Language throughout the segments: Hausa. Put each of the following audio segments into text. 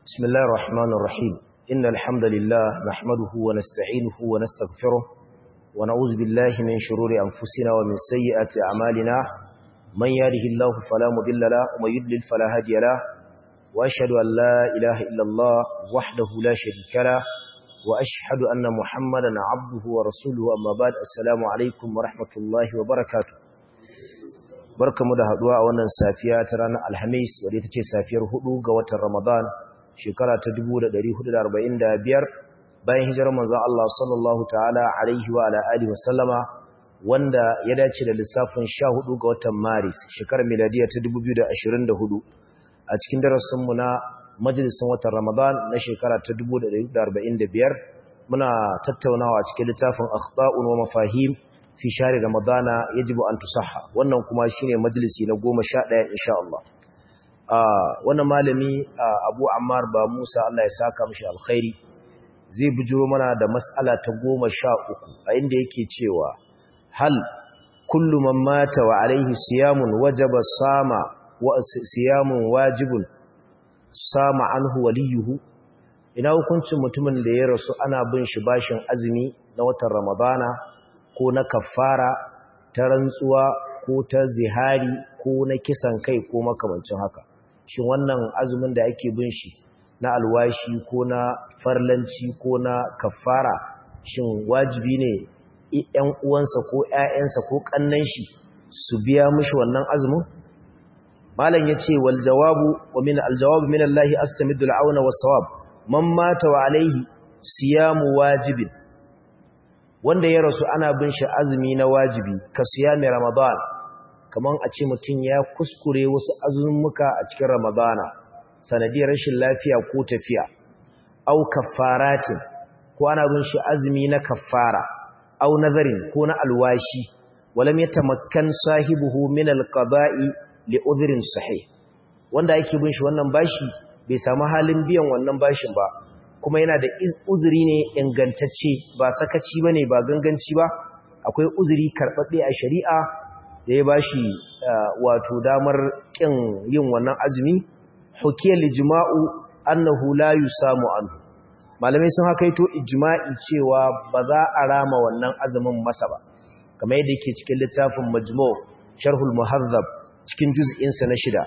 بسم الله الرحمن الرحيم إن الحمد لله نحمده ونستعينه ونستغفره ونعوذ بالله من شرور أنفسنا ومن سيئات أعمالنا من يهده الله فلا مضل له ومن يضلل فلا هادي له وأشهد أن لا إله إلا الله وحده لا شريك له وأشهد أن محمدا عبده ورسوله أما بعد السلام عليكم ورحمة الله وبركاته barkamu da haduwa a wannan safiya ta ranar alhamis wadda ita ce safiyar hudu ga watan ramadan shekara ta 1445 bayan hijirar manzon Allah sallallahu ta'ala alaihi wa ala alihi wasallama wanda ya dace da lissafin 14 ga watan maris shekarar miladiya ta 2024 a cikin darasin mu na majalisin watan ramadan na shekara ta 1445 muna tattaunawa cikin littafin akhta'un wa mafahim fi share ramadana yajibu an tusahha wannan kuma shine majalisi na 11 insha Allah wannan malami Abu Ammar ba Musa Allah ya saka mishi alkhairi zai bujuro mana da mas'ala ta 13 a inda yake cewa hal kullu man mata wa alaihi siyamun wajaba sama wa siyamun wajibun sama anhu waliyuhu ina hukuncin mutumin da ya rasu ana bin shi bashin azumi na watan ramadana ko na kafara ta rantsuwa ko ta zihari ko na kisan kai ko makamancin haka shin wannan azumin da ake bin shi na alwashi ko na farlanci ko na kafara shin wajibi ne ƴan uwansa ko ƴaƴansa ko kannan shi su biya mishi wannan azumin malam yace wal jawabu wa min al jawabu min Allah astamidu al auna was sawab man mata wa alaihi siyamu wajibin wanda ya rasu ana bin shi azumi na wajibi ka siyami ramadan kaman a ce mutum ya kuskure wasu azumuka a cikin ramadana sanadiyar rashin lafiya ko tafiya au kaffaratin ko ana bin shi azumi na kaffara au nazarin ko na alwashi walam yatamakkan sahibuhu min alqada'i li udhrin sahih wanda yake bin shi wannan bashi bai samu halin biyan wannan bashin ba kuma yana da uzuri ne ingantacce ba sakaci ba ne ba ganganci ba akwai uzuri karɓaɓɓe a shari'a da ya bashi wato damar ƙin yin wannan azumi hukiyar lijima'u annahu la yusamu anhu malamai sun hakaito ijma'i cewa ba za a rama wannan azumin masa ba kamar yadda yake cikin littafin majmu' sharhul muhazzab cikin juz'insa na shida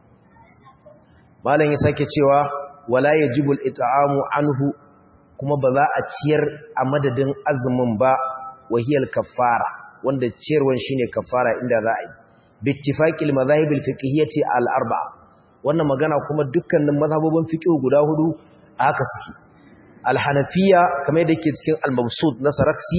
malam ya sake cewa wala yajibu al-it'amu anhu kuma ba za a ciyar a madadin azumin ba wahiyal kaffara wanda ciyarwan shine kaffara inda za a yi bittifaqil madhahib al-fiqhiyyati al-arba'a wannan magana kuma dukkanin mazhabobin fiqh guda hudu haka suke al-hanafiyya kamar yadda yake cikin al-mabsut na saraksi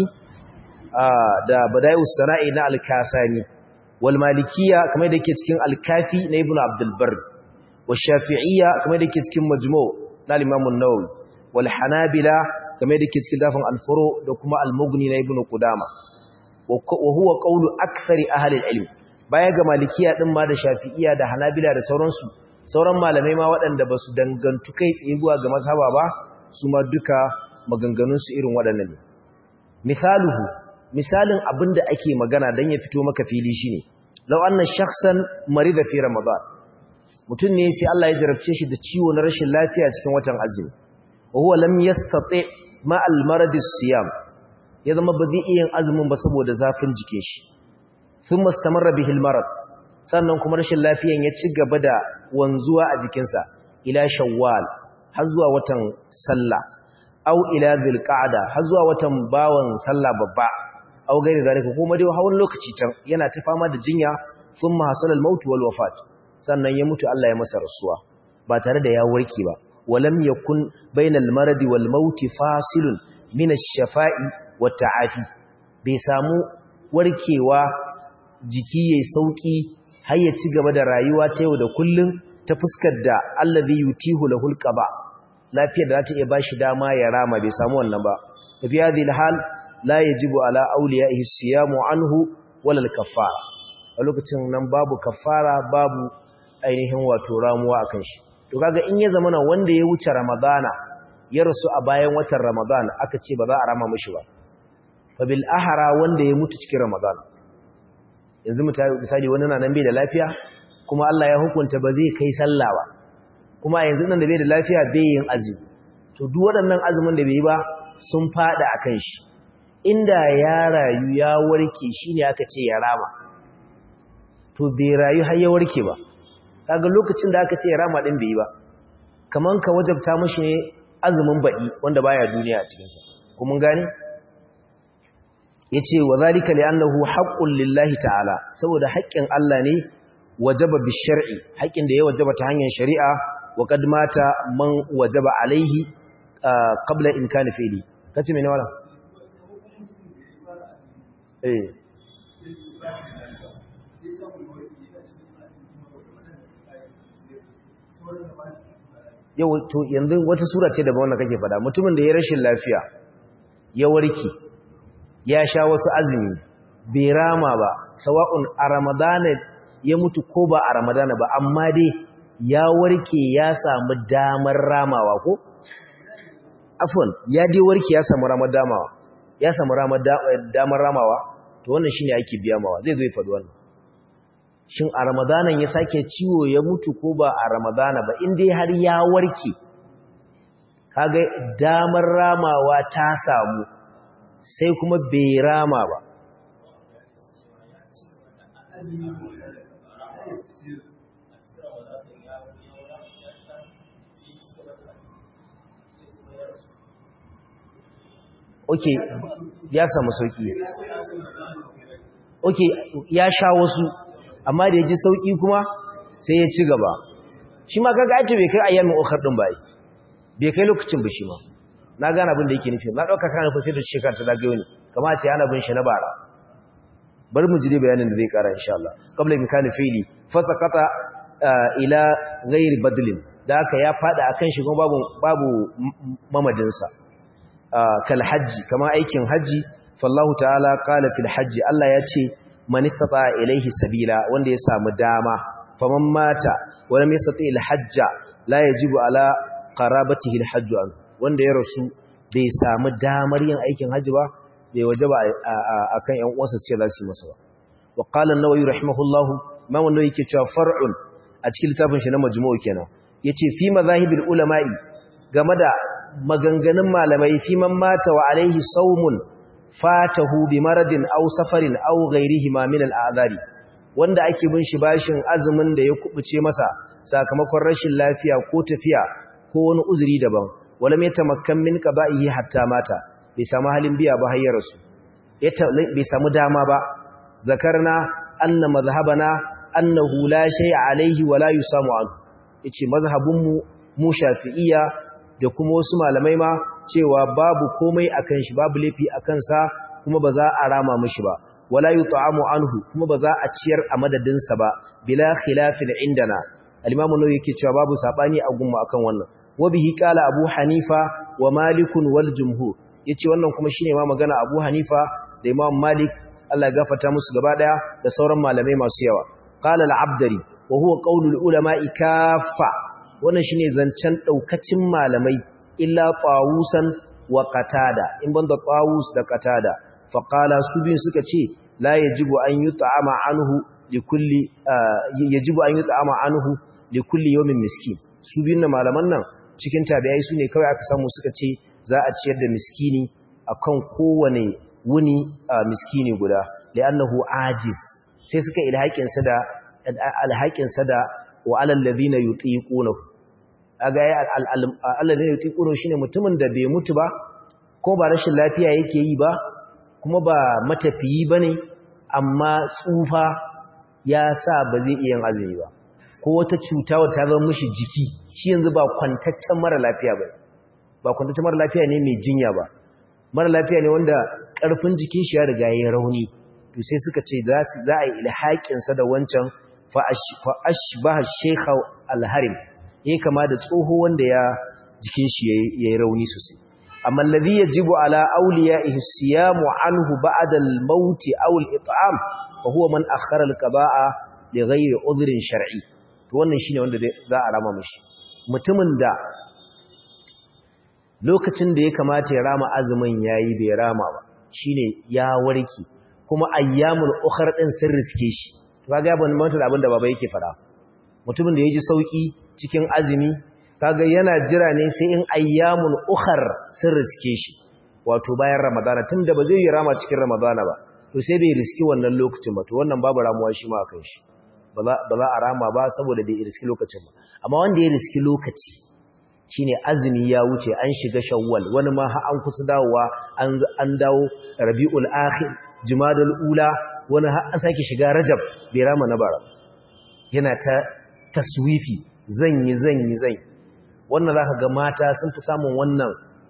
da badai'us sana'i na al-kasani wal malikiyya kamar yadda yake cikin al-kafi na ibnu abdul barr والشافعية كما يدكي تكين مجموع لا الإمام النووي والحنابلة كما يدكي تكين دافع الفروع دوكما المغني ابن قدامة وهو قول أكثر أهل العلم baya ga malikiya din ma da shafi'iya da hanabila da sauransu sauran malamai ma waɗanda ba su dangantu kai tsaye zuwa ga mazhaba ba su ma duka maganganunsu irin waɗannan ne misaluhu misalin abin da ake magana don ya fito maka fili shine law anna shakhsan marida fi ramadan mutum ne sai Allah ya jarabce shi da ciwo na rashin lafiya cikin watan azumi wa huwa lam yastati ma al marad siyam ya zama ba zai iya azumin ba saboda zafin jikin shi thumma istamarra bihi al marad sannan kuma rashin lafiyan ya ci gaba da wanzuwa a jikinsa ila shawwal har zuwa watan sallah aw ila dhilqa'da har zuwa watan bawan sallah babba aw gairi zalika kuma dai hawan lokaci can yana ta fama da jinya thumma hasala al maut wal wafat sannan ya mutu Allah ya masa rasuwa ba tare da ya warke ba walam yakun bainal maradi wal maut fasilun min ash-shafa'i wat ta'afi bai samu warkewa jiki yayi sauki har ya ci gaba da rayuwa ta yau da kullun ta fuskar da allazi yutihu lahul qaba lafiyar da za ta iya bashi dama ya rama bai samu wannan ba fi hadhihi hal la yajibu ala awliya'ihi siyamu anhu wala al-kaffara a lokacin nan babu kafara babu ainihin wato ramuwa akan shi to kaga in ya zamana wanda ya wuce ramadana ya rasu a bayan watan ramadana aka ce ba za a rama mishi ba fa bil ahra wanda ya mutu cikin ramadana yanzu misali wani na nan bai da lafiya kuma Allah ya hukunta ba zai kai sallah ba kuma yanzu nan da bai da lafiya bai yin azumi to duk waɗannan azumin da bai yi ba sun fada akan shi inda ya rayu ya warke shine aka ce ya rama to bai rayu har ya warke ba kaga lokacin da aka ce ya rama din bai yi ba kaman ka wajabta mishi ne azumin baɗi wanda baya duniya a cikin sa kuma gane yace wa zalika li'annahu haqqun lillahi ta'ala saboda haƙƙin Allah ne wajaba bi shar'i haƙƙin da ya wajaba ta hanyar shari'a wa qad mata man wajaba alaihi qabla imkani fi'li kace me ne wala eh yau to yanzu wata sura ce daban wanda kake fada mutumin da ya rashin lafiya ya warke ya sha wasu azumi bai rama ba sawa'un a ramadana ya mutu ko ba a ramadana ba amma dai ya warke ya samu damar ramawa ko afwan ya dai warke ya samu ramar damawa ya samu damar ramawa to wannan shine ake biya mawa zai zo ya faɗi wannan shin a ramadanan ya sake ciwo ya mutu ko ba a ramadana ba in dai har ya warke kaga damar ramawa ta samu sai kuma bai rama ba ok ya samu sauki ok ya sha wasu amma da ya ji sauki kuma sai ya ci gaba shi ma kaga ake bai kai ayyamin ukhar din bai bai kai lokacin ba shi ma na gane abin da yake nufi na dauka kana nufin sai da shekara ta zagayo ne kamar ce ana bin shi na bara bari mu jire bayanin da zai kara insha Allah qabla imkani fi'li fasaqata ila ghairi badlin da haka ya fada akan shi kuma babu babu mamadin sa kal hajji kama aikin haji fallahu ta'ala qala fil hajji Allah ya ce man istata ilaihi sabila wanda ya samu dama faman mata wa lam yastati al hajja la yajibu ala qarabatihi al hajju an wanda ya rasu bai samu damar yin aikin haji ba bai wajaba akan ƴan uwansa ce za su yi masa ba wa qala an-nawawi rahimahullahu ma wannan yake cewa far'un a cikin littafin shi na majmu'u kenan yace fi mazahibil ulama'i game da maganganun malamai fi man mata wa alaihi saumun fatahu bi maradin aw safarin aw ghairihi ma min al'adari wanda ake bin shi bashin azumin da ya kubuce masa sakamakon rashin lafiya ko tafiya ko wani uzuri daban wala mai tamakkan min qada'ihi hatta mata bai samu halin biya ba har ya rasu bai samu dama ba zakarna anna mazhabana annahu la shay'a alaihi wa la yusamu anhu yace mazhabun mu mu shafi'iyya da kuma wasu malamai ma cewa babu komai akan shi babu laifi akan sa kuma ba za a rama mishi ba wala yut'amu anhu kuma ba za a ciyar a madadin sa ba bila khilafin indana al-imam an-nawawi yake cewa babu sabani a gumma akan wannan wa bihi qala abu hanifa wa malik wal jumhur yace wannan kuma shine ma magana abu hanifa da imam malik Allah ya gafarta musu gaba daya da sauran malamai masu yawa qala al-abdari wa huwa qawlul ulama'i kaffa wannan shine zancen daukacin malamai illa qawusan wa qatada in banda qawus da qatada fa qala su bin suka ce la yajibu an yut'ama anhu likulli yajibu an yut'ama anhu likulli yawmin miskin su bin malaman nan cikin tabi'ai su ne kawai aka samu suka ce za a ciyar da miskini akan kowane wuni miskini guda li'annahu ajiz sai suka ilhaƙin sa da alhaƙin sa da wa alal ladina yutiqunahu aga ya alladina yutiqunahu shine mutumin da bai mutu ba ko ba rashin lafiya yake yi ba kuma ba matafiyi bane amma tsufa ya sa ba zai iya yin azumi ba ko wata cuta wata ta zama mishi jiki shi yanzu ba kwantaccen mara lafiya ba ba kwantaccen mara lafiya ne mai jinya ba mara lafiya ne wanda ƙarfin jikin shi ya riga ya rauni to sai suka ce za a yi ilhaƙinsa da wancan fa'ashbaha shekha alharim ya kama da tsoho wanda ya jikin shi ya yi rauni sosai amma lazi ya jibu ala auliya ihsiyamu anhu ba'da al-maut aw al-it'am fa huwa man akhara al-qaba'a li ghayri udhrin shar'i to wannan shine wanda za a rama mishi mutumin da lokacin da ya kamata ya rama azumin yayi bai rama ba shine ya warke kuma ayyamul ukhra din sun riske shi to kaga ban manta da abin da baba yake fara mutumin da yaji sauki cikin azumi kaga yana jira ne sai in ayyamun ukhar sun riske shi wato bayan ramadana tunda ba zai yi rama cikin ramadana ba to sai bai riski wannan lokacin ba to wannan babu ramuwa shi ma akan shi ba za a rama ba saboda bai riski lokacin ba amma wanda ya riski lokaci shine azumi ya wuce an shiga shawwal wani ma har an kusa dawowa an dawo rabiul akhir jumadal ula wani har an sake shiga rajab bai rama na bara yana ta taswifi zan yi zan yi zan wannan zaka ga mata sun fi samun wannan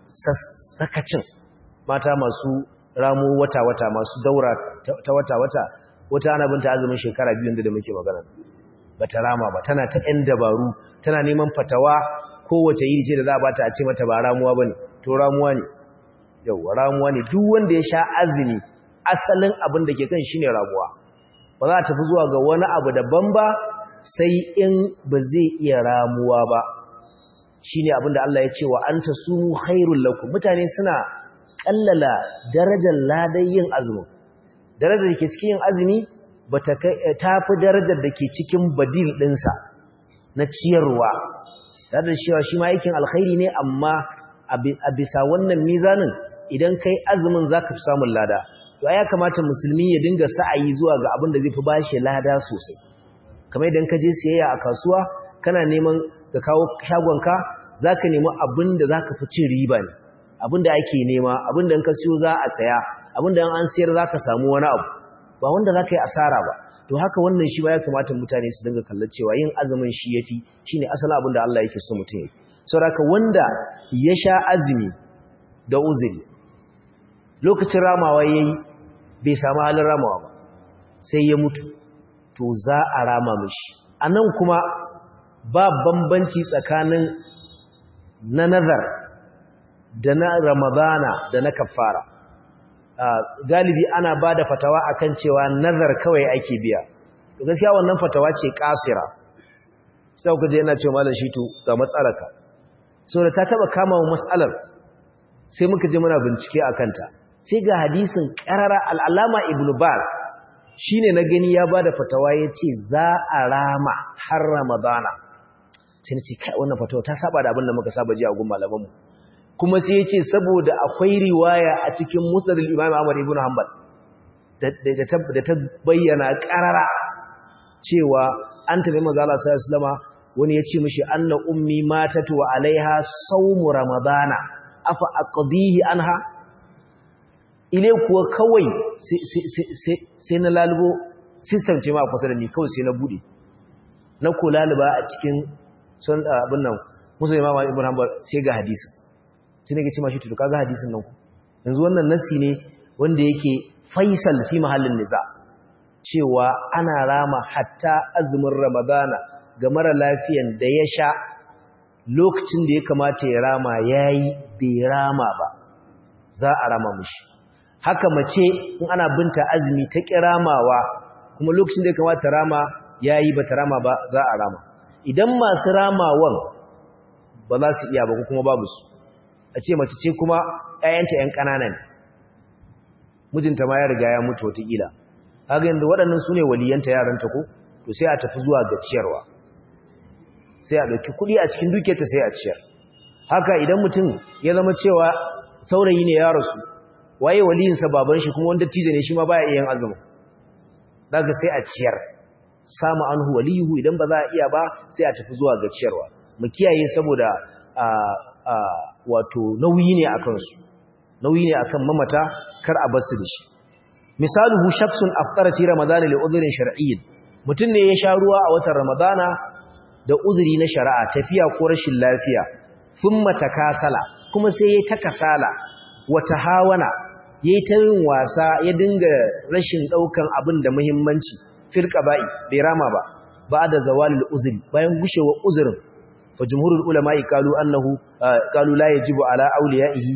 sakacin mata masu ramo wata wata masu daura ta wata wata wata ana binta azumin shekara biyu da muke magana bata rama ba tana ta ɗan dabaru tana neman fatawa kowace yi ce da za a bata a ce mata ba ramuwa bane to ramuwa ne yau ramuwa ne duk wanda ya sha azumi asalin abin da ke kan shine ramuwa ba za a tafi zuwa ga wani abu daban ba sai in ba zai iya ramuwa ba shine abin da Allah ya ce wa anta sumu khairul lakum mutane suna kallala darajar ladan yin azumi darajar da ke cikin yin azumi bata ta fi darajar da ke cikin badil ɗinsa na ciyarwa tare da cewa shi ma aikin alkhairi ne amma a bisa wannan mizanin idan kai azumin zaka fi samun lada to ya kamata musulmi ya dinga sa'ayi zuwa ga abin da zai fi bashi lada sosai kamar idan ka je siyayya a kasuwa kana neman ka kawo shagonka zaka nemi abin da zaka fi cin riba ne abin da ake nema abin da in ka siyo za a saya abin da an sayar zaka samu wani abu ba wanda zaka yi asara ba to haka wannan shi ba ya kamata mutane su dinga kallon cewa yin azumin shi yafi shine asalin abin da Allah yake so mutum yi saboda wanda ya sha azumi da uzuri lokacin ramawa yayi bai samu halin ramawa ba sai ya mutu to za a rama mishi anan kuma ba bambanci tsakanin na nazar da na ramadana da na kafara galibi ana ba da fatawa akan cewa nazar kawai ake biya to gaskiya wannan fatawa ce kasira sai ku je ina cewa malam shitu ga matsalarka so da ta taba kama mu matsalar sai muka je muna bincike akan ta sai ga hadisin qarara al-alama ibnu bas shine na gani ya bada fatawa yace za a rama har ramadana sai nace kai wannan fatawa ta saba da abin da muka saba ji a gun malaman mu kuma sai yace saboda akwai riwaya a cikin musnad al-imam Ahmad ibn Hanbal da ta bayyana qarara cewa an tafi manzo Allah sallallahu alaihi wasallam wani ya ce mishi anna ummi matatu wa alaiha sawmu ramadana afa aqdihi anha ile kuwa kawai sai na lalubo system ce ma kusa da ni kawai sai na bude na ko laluba a cikin sun abin nan musulmi ma ibn hanbal sai ga hadisi sai nake ce ma shi to kaga hadisin nan ku yanzu wannan nassi ne wanda yake faisal fi mahallin niza cewa ana rama hatta azumin ramadana ga mara lafiyan da ya sha lokacin da ya kamata ya rama yayi bai rama ba za a rama mishi haka mace in ana binta azumi ta kiramawa kuma lokacin da ya kamata rama yayi bata rama ba za a rama idan masu ramawan ba za su iya ba kuma babu su a ce mace ce kuma ƴaƴanta ƴan ƙanana ne mijinta ma ya riga ya mutu wataƙila kaga yanzu waɗannan su ne waliyanta yaranta ko to sai a tafi zuwa ga ciyarwa sai a ɗauki kuɗi a cikin dukiyarta sai a ciyar haka idan mutum ya zama cewa saurayi ne ya rasu waye waliyinsa baban shi kuma wanda tije ne shi ma baya iya yin azumi daga sai a ciyar samu anhu waliyuhu idan ba za a iya ba sai a tafi zuwa ga ciyarwa mu kiyaye saboda a a wato nauyi ne akan su nauyi ne akan mamata kar a bar su da shi misaluhu shakhsun aftara fi ramadan li udhrin shar'iyyin mutun ne ya sha ruwa a watan ramadana da uzuri na shari'a tafiya ko rashin lafiya thumma takasala kuma sai ya takasala wata hawana yayi ta yin wasa ya dinga rashin daukan abin da muhimmanci fil qaba'i bai rama ba ba'da zawalil uzri bayan gushewa uzurin fa jumhurul ulama'i qalu annahu qalu la yajibu ala awliyaihi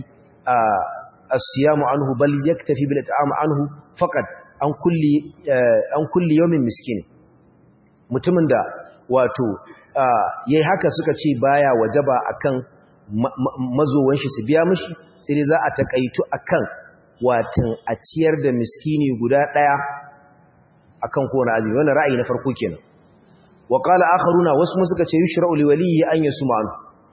as-siyamu anhu bal yaktafi bil it'am anhu faqat an kulli an kulli yawmin miskin mutumin da wato yayi haka suka ce baya wajaba akan mazowan shi su biya mishi sai dai za a takaitu akan watan a ciyar da miskini guda daya akan kowane azumi wannan ra'ayi na farko kenan wa qala akharuna wasu mu suka ce yushra'u li waliyyi an yasuma anhu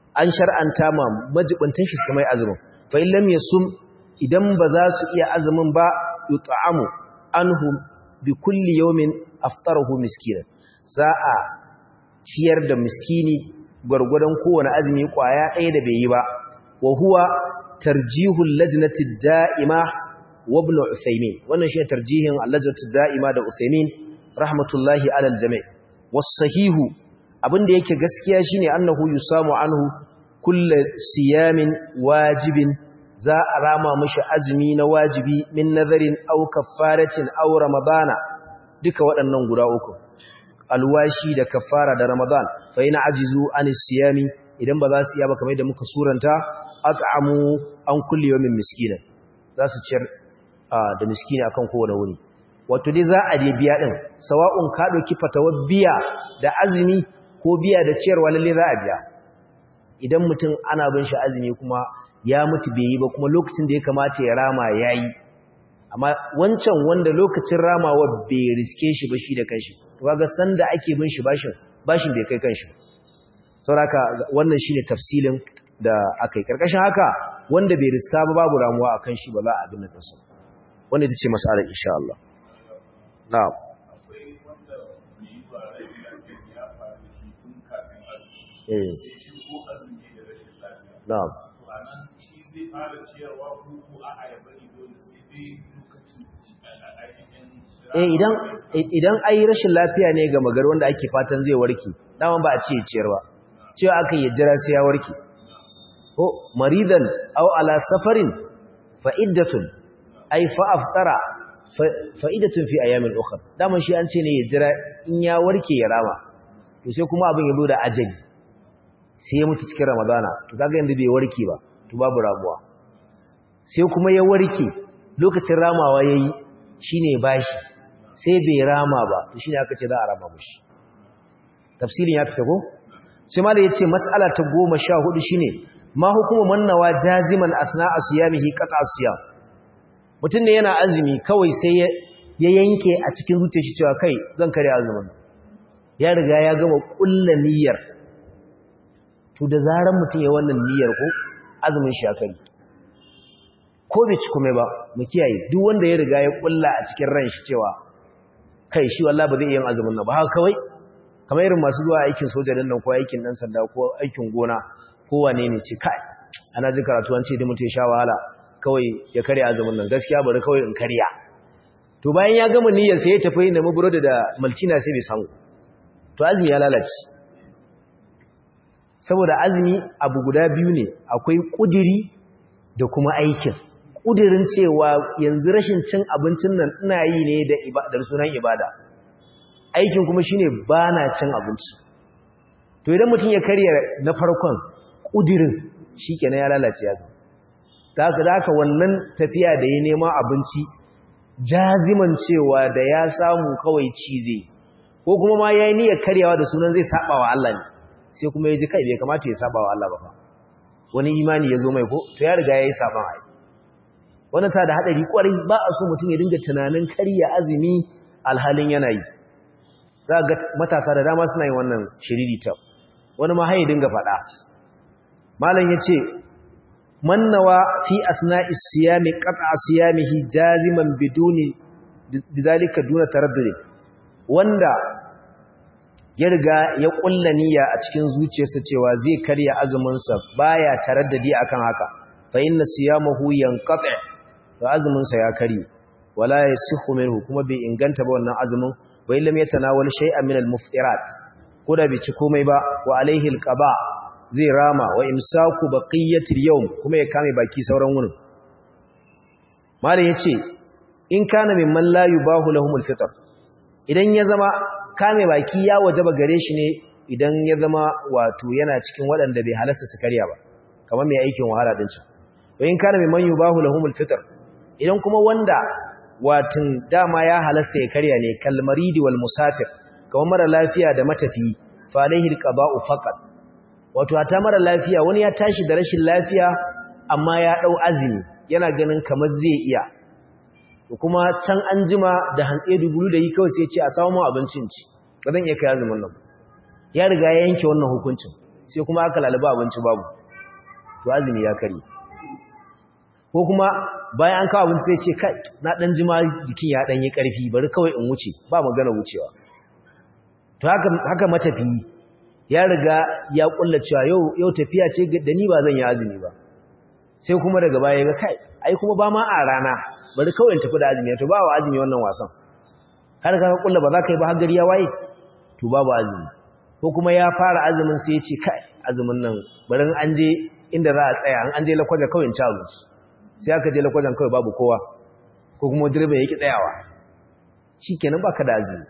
an shar'anta ma majibuntan shi su mai azumin fa in lam yasum idan ba za su iya azumin ba yut'amu anhu bi kulli yawmin aftarahu miskinan za a ciyar da miskini gwargwadon kowane azumi kwaya ɗaya da bai yi ba wa huwa tarjihul lajnati da'ima wa ibn Usaymin wannan shi tarjihin lajnati da'ima da Usaymin rahmatullahi alal jami' was sahihu abinda yake gaskiya shine annahu yusamu anhu kullu siyamin wajibin za a rama mishi azumi na wajibi min nazarin aw kaffaratin aw ramadana duka waɗannan guda uku alwashi da kaffara da ramadan fa ina ajizu anis siyami idan ba za su iya ba kamar da muka suranta at'amu an kulli yawmin miskina za su ciyar da miskina akan kowane wuni wato dai za a dai biya din sawa'un ka dauki fatawar biya da azumi ko biya da ciyarwa lalle za a biya idan mutum ana bin shi azumi kuma ya mutu bai yi ba kuma lokacin da ya kamata ya rama yayi amma wancan wanda lokacin ramawa bai riske shi ba shi da kanshi to kaga sanda ake bin shi bashin bashin bai kai kanshi saboda wannan shine tafsilin da akai karkashin haka wanda bai riska ba babu ramuwa akan shi ba za a abin nan sa wanda ita ce mas'alar insha Allah na'am eh na'am zai fara ciyarwa ko a a ya bari dole sai dai lokacin eh idan idan ai rashin lafiya ne ga magar wanda ake fatan zai warke dama ba a ce ciyarwa cewa aka yi jira sai ya warke ko maridan aw ala safarin fa iddatun ay fa aftara fa iddatun fi ayamin ukhra dama shi an ce ne ya jira in ya warke ya rama to sai kuma abin ya zo da ajali sai ya mutu cikin ramadana to kaga yanzu bai warke ba to babu ramuwa sai kuma ya warke lokacin ramawa yayi shine bashi sai bai rama ba to shine aka ce za a rama mushi tafsirin ya fita ko sai malai yace mas'ala ta 14 shine ma hukumu mannawa jaziman asna asiyamihi qata asiyam mutun ne yana azumi kawai sai ya yanke a cikin zuciyar shi cewa kai zan kare azumin ya riga ya gama kullu niyyar to da zaran mutun ya wannan niyyar ko azumin shi ya kare ko bai ci kuma ba mu kiyaye duk wanda ya riga ya kulla a cikin ran shi cewa kai shi wallahi ba zai yin azumin nan ba haka kawai kamar irin masu zuwa aikin soja din nan ko aikin dan sanda ko aikin gona ko wane ne ce kai ana ji karatu an ce da mutum ya sha wahala kawai ya karya azumin nan gaskiya bari kawai in karya to bayan ya gama niyyar sai ya tafi da maburodi da malcina sai bai samu to azumi ya lalace saboda azumi abu guda biyu ne akwai kudiri da kuma aikin kudirin cewa yanzu rashin cin abincin nan ina yi ne da sunan ibada aikin kuma shine bana cin abinci to idan mutum ya karya na farkon kudirin shikenan ya lalace ya ta haka da haka wannan tafiya da ya nema abinci jaziman cewa da ya samu kawai cize ko kuma ma yayi niyyar karyawa da sunan zai saba wa Allah ne sai kuma ya ji kai bai kamata ya saba wa Allah ba fa wani imani ya zo mai ko to ya riga yayi saban ai wannan ta da hadari kwarai ba a so mutum ya dinga tunanin karya azumi alhalin yana yi za ga matasa da dama suna yin wannan shiriri ta wani ma haye dinga faɗa malam yace mannawa fi asna'i siyami qat'a siyamihi jaziman biduni bidalika duna taraddud wanda ya riga ya kulla niyya a cikin zuciyarsa cewa zai karya azumin sa baya taraddadi akan haka fa inna siyamahu yanqati to azumin sa ya karye wala yasihu minhu kuma bai inganta ba wannan azumin wa illam yatanawal shay'an min al-muftirat koda bai ci komai ba wa alaihi al-qaba zai rama wa imsaku baqiyatil yawm kuma ya kame baki sauran wurin malam yace in kana mimman la yubahu lahumul fitr idan ya zama kame baki ya wajaba gare shi ne idan ya zama wato yana cikin waɗanda bai halasta su karya ba kamar mai aikin wahala din can wa in kana mimman yubahu lahumul fitr idan kuma wanda watin dama ya halasta ya karya ne kalmaridi wal musafir kamar mara lafiya da matafi fa alaihi alqaba'u faqat wato ta mara lafiya wani ya tashi da rashin lafiya amma ya dau azumi yana ganin kamar zai iya to kuma can an jima da hantsi dubulu da yi kawai sai ce a samu mu abincin ci ba zan iya kai azumin nan ya riga ya yanke wannan hukuncin sai kuma aka laluba abinci babu to azumi ya kare ko kuma bayan an kawo abinci sai ce kai na dan jima jikin ya dan yi karfi bari kawai in wuce ba magana wucewa to haka haka matafiyi ya riga ya kulla cewa yau yau tafiya ce da ni ba zan yi azumi ba sai kuma daga baya ga kai ai kuma ba ma a rana bari kawai in tafi da azumi to ba wa azumi wannan wasan har ka kulla ba za ka yi ba har gari ya waye to babu azumi ko kuma ya fara azumin sai ya ce kai azumin nan bari an je inda za a tsaya an je lakwaja kawai in ci abinci sai aka je lakwajan kawai babu kowa ko kuma direba yake tsayawa shikenan baka da azumi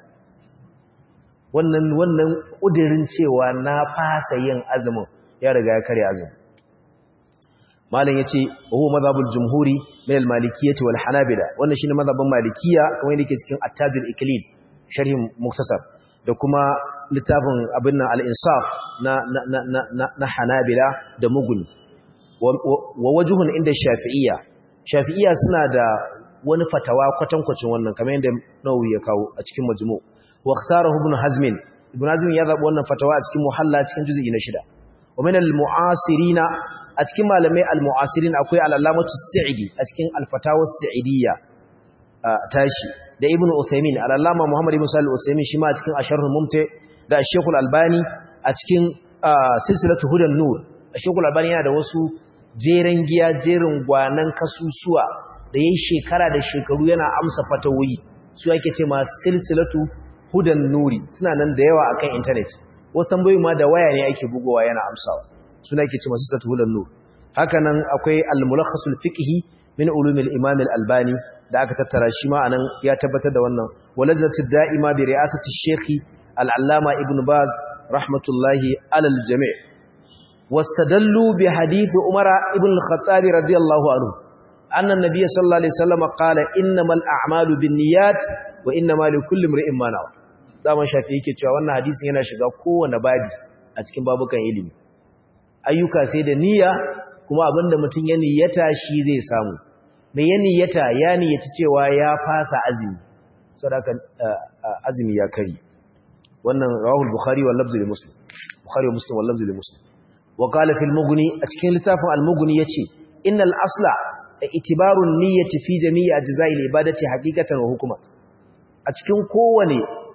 wannan wannan kudirin cewa na fasa yin azumin ya riga ya kare azumi malam yace huwa mazhabul jumhuri min al-malikiyyah wal hanabila wannan shine mazhabin malikiya kamar yadda yake cikin at-tajul iklil sharhin muktasar da kuma littafin abin nan al-insaf na na na na hanabila da muguni wa wajhun inda shafi'iyya shafi'iyya suna da wani fatawa kwatankwacin wannan kamar yadda nawawi ya kawo a cikin majmu' wa ikhtarahu ibn hazm ibn hazm ya zabi wannan fatawa a cikin muhalla cikin juz'i na shida wa min al-mu'asirina a cikin malamai al-mu'asirin akwai al-allamatu sa'idi a cikin al-fatawa sa'idiyya tashi da ibn uthaymin al-allama muhammad ibn salih uthaymin shi ma a cikin asharhul mumti da ash albani a cikin silsilatu hudan nur ash albani yana da wasu jeren giya jerin gwanan kasusuwa da yayi shekara da shekaru yana amsa fatawoyi su ake ce ma silsilatu hudan nuri suna nan da yawa akan internet wasu tambayoyi ma da waya ne ake bugowa yana amsawa suna ke ce masu satuhulan nur hakanan akwai al-mulakhasul fiqhi min ulumil imam al-albani da aka tattara shi ma anan ya tabbatar da wannan walajnatu da'ima bi ri'asati shaykhi al-allama ibn baz rahmatullahi alal jami' wastadallu bi hadith umara ibn al-khattab radiyallahu anhu anna an-nabiy sallallahu alaihi wasallam qala innamal a'malu binniyat wa innamal likulli imrin ma nawa zaman shafi yake cewa wannan hadisin yana shiga kowanne babi a cikin babukan ilimi ayyuka sai da niyya kuma abinda mutum ya niyyata shi zai samu mai ya niyyata ya niyyaci cewa ya fasa azumi sadaka azumi ya kari wannan rawahul bukhari wal lafzu li muslim bukhari wa muslim wal lafzu li muslim wa qala fil mughni a cikin littafin al mughni yace innal asla itibaru niyyati fi jami'i ajza'i al ibadati haqiqatan wa hukuma a cikin kowane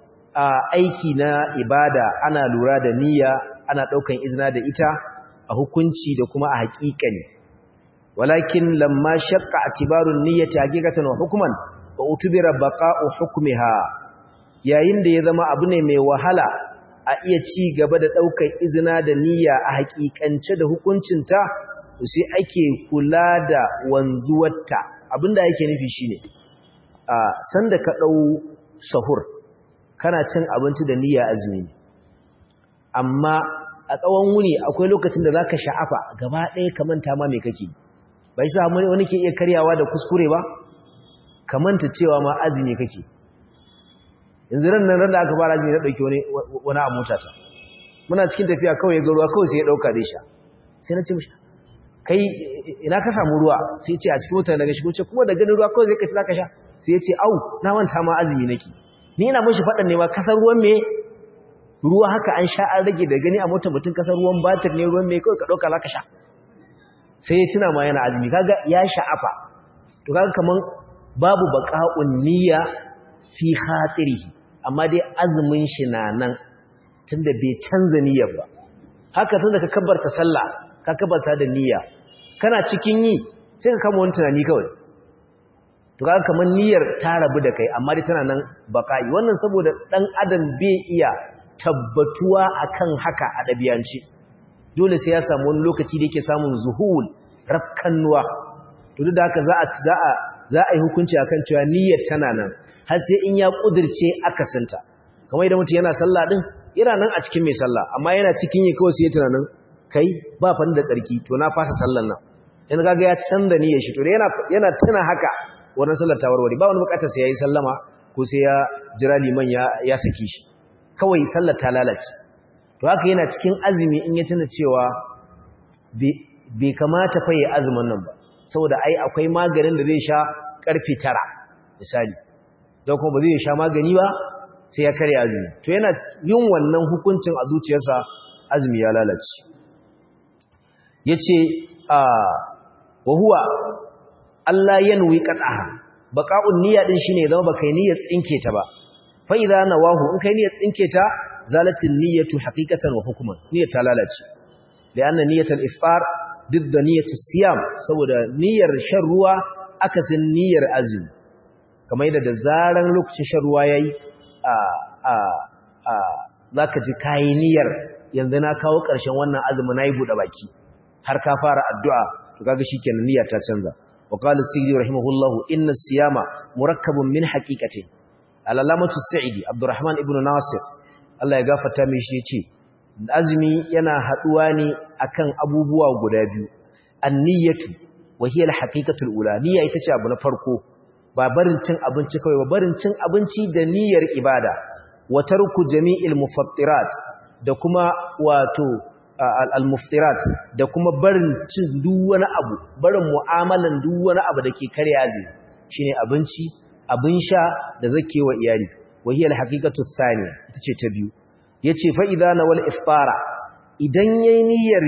aiki na ibada ana lura da niyya ana daukan izina da ita a hukunci da kuma a haƙiƙani walakin lamma shaqqa atibarun niyyati haqiqatan wa hukman wa utubira baqa'u hukmiha yayin da ya zama abu ne mai wahala a iya ci gaba da daukar izina da niyya a haƙiƙance da hukuncinta sai ake kula da wanzuwarta abinda yake nufi shine a sanda ka dau sahur kana cin abinci da niyya azumi amma a tsawon wuni akwai lokacin da zaka sha'afa gaba ɗaya ka manta ma me kake bai sa wani ke iya karyawa da kuskure ba ka manta cewa ma azumi kake yanzu ran nan da aka fara azumi na dauki wani wani a mota ta muna cikin tafiya kawai ga ruwa kawai sai ya dauka da sha sai na ce mishi kai ina ka samu ruwa sai ya ce a cikin mota daga shigo ce kuma da ganin ruwa kawai zai ka ci zaka sha sai ya ce au na manta ma azumi nake ni ina mishi faɗan ne ma kasar ruwan me ruwa haka an sha an rage da gani a motar mutum kasar ruwan batir ne ruwan mai kawai ka ɗauka za ka sha sai ya tuna ma yana azumi kaga ya sha'afa to kaga kaman babu baƙa'un niyya fi khatirihi amma dai azumin shi na nan tunda bai canza niyyar ba haka tunda ka kabbarta sallah ka kabbarta da niyya kana cikin yi sai ka kama wani tunani kawai to kaga kaman niyyar ta rabu da kai amma dai tana nan baƙa'i wannan saboda dan adam bai iya tabbatuwa akan haka a ɗabiyanci dole sai ya samu wani lokaci da yake samun zuhul rafkannuwa to duk da haka za a za a za a yi hukunci akan cewa niyyar tana nan har sai in ya kudirce akasinta kamar idan mutum yana sallah din yana nan a cikin mai sallah amma yana cikin yi kawai sai ya tunanin kai ba fa da tsarki to na fasa sallan nan in kaga ya canza niyyar shi to yana yana tuna haka wannan sallar ta warware ba wani bukatar sai yayi sallama ko sai ya jira liman ya ya saki shi kawai sallar ta lalace to haka yana cikin azumi in ya tuna cewa bai kamata fa yi azumin nan ba saboda ai akwai maganin da zai sha karfe tara misali don kuma ba zai sha magani ba sai ya karya azumi to yana yin wannan hukuncin a zuciyarsa azumi ya lalace yace a wa huwa Allah yanwi qat'aha baqa'un niyya din shine zama baka niyyar tsinke ta ba fa idza nawahu in kai niyyar tsinke ta zalatin niyyatu haqiqatan wa hukman niyyar ta lalace lianna niyyatul iftar didda niyyatus siyam saboda niyyar shan ruwa akasin niyyar azumi kamar yadda da zaran lokacin shan ruwa yayi a a a zaka ji kai niyyar yanzu na kawo ƙarshen wannan azumi nayi bude baki har ka fara addu'a to kaga shikenan niyya ta canza wa qala as-sidi rahimahullahu inna as-siyama murakkabun min haqiqatin al-alamatu as-sa'idi abdurrahman ibn nasir Allah ya gafarta mishi yace azumi yana haduwa ne akan abubuwa guda biyu an-niyyatu wa hiya al-haqiqatul ula niyya ita ce abu na farko ba barin cin abinci kawai ba barin cin abinci da niyyar ibada wa tarku jami'il mufattirat da kuma wato al-muftirat da kuma barin cin duk wani abu barin mu'amalan duk wani abu dake karya azumi shine abinci abin sha da zakewa iyali wa hiya al-haqiqatu thaniya ita ce ta biyu yace fa idza nawal iftara idan yayi niyyar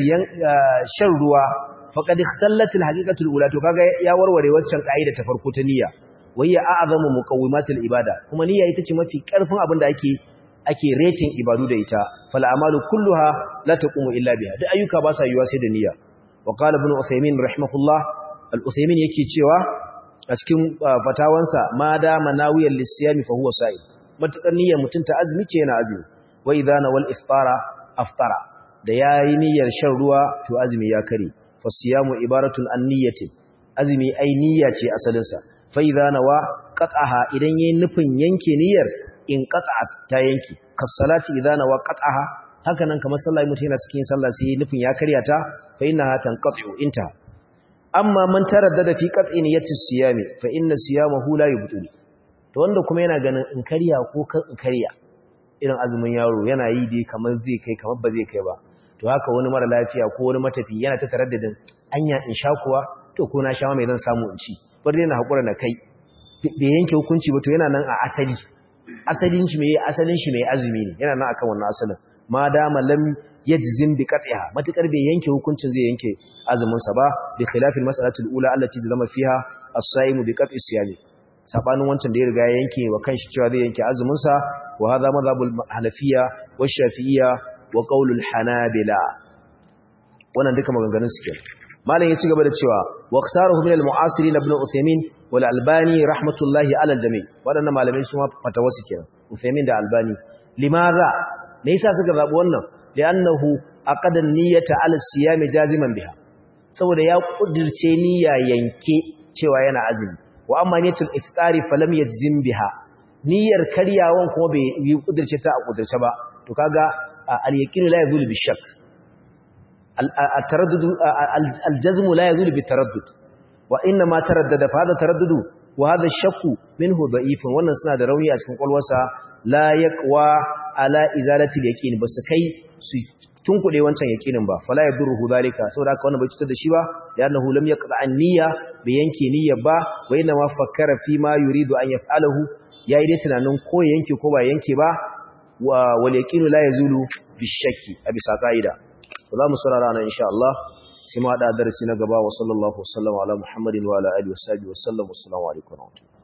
shan ruwa faqad ikhtallat al-haqiqatu al-ula to kaga ya warware waccan kaida ta farko ta niyya wa hiya a'zamu muqawwimatil ibada kuma niyya ita ce mafi karfin abin da ake ake rating ibadu da ita fal amalu kulluha la taqumu illa biha duk ayyuka ba sa yiwa sai da niyya wa qala ibn usaymin rahimahullah al-usaymin yake cewa a cikin fatawansa ma da manawiyal lisiyami fa huwa sa'id matakar niyyar mutun ta azumi ce yana azumi wa idha nawal iftara aftara da yayi niyyar shan ruwa to azumi ya kare fa siyamu ibaratun an niyyati azumi ai niyya ce asalin sa fa idha nawa qat'aha idan yayin nufin yanke niyyar in qat'at ta yanki kas salati idha nawa qat'aha haka nan kamar sallah mutum yana cikin sallah sai nufin ya karya ta fa innaha tanqat'u inta amma man taraddada fi qat'i niyyati siyami fa inna siyamahu la yubtul to wanda kuma yana ganin in karya ko kan in karya irin azumin yaro yana yi dai kamar zai kai kamar ba zai kai ba to haka wani mara lafiya ko wani matafi yana ta taraddadin anya in sha kuwa to ko na sha mai zan samu in ci bar dai na hakura na kai bai yanke hukunci ba to yana nan a asali asalin shi mai asalin shi mai azumi ne yana nan akan wannan asalin ma dama lam yajzim bi qat'iha matakar bai yanke hukuncin zai yanke azumin sa ba bi khilafil mas'alatul ula allati zalama fiha as-saimu bi qat'i siyami sabanin wancan da ya riga ya yanke wa kanshi cewa zai yanke azumin sa wa hadha madhhabul hanafiyya wa shafi'iyya wa qaulul hanabila wannan duka maganganun su kenan malam ya ci gaba da cewa waqtaruhu min al-mu'asirin ibn Uthaymeen wal Albani rahmatullahi ala al-jami' wadannan malamai su ma fatawa su kenan Uthaymeen da Albani limaza me yasa suka zabi wannan li'annahu aqada niyyata ala siyami jaziman biha saboda ya kudirce niyya yanke cewa yana azumi wa amma niyyatul iftari falam yajzim biha niyyar karyawan kuma bai yi kudirce ta a kudirce ba to kaga al-yaqin la yazulu bi shakk التردد الجزم لا يزول بالتردد وانما تردد فهذا تردد وهذا الشك منه ضعيف wannan suna da rauni a cikin kwalwarsa la yaqwa ala izalati al-yaqin bas kai su tunkude wancan yaqinin ba fala yadurruhu zalika saboda haka wannan bai cutar da shi ba li'annahu lam yaqta an-niyya bai yanke niyya ba wa inna ma fakkara fi ma yuridu an yaf'alahu yayi dai tunanin ko yanke ko ba yanke ba wal yaqinu la yazulu bishakki a bisa ka'ida za mu saurara nan insha Allah sai mu hada darasi na gaba wa sallallahu wasallam ala muhammadin wa ala alihi wa sahbihi wa sallam assalamu alaikum wa rahmatullahi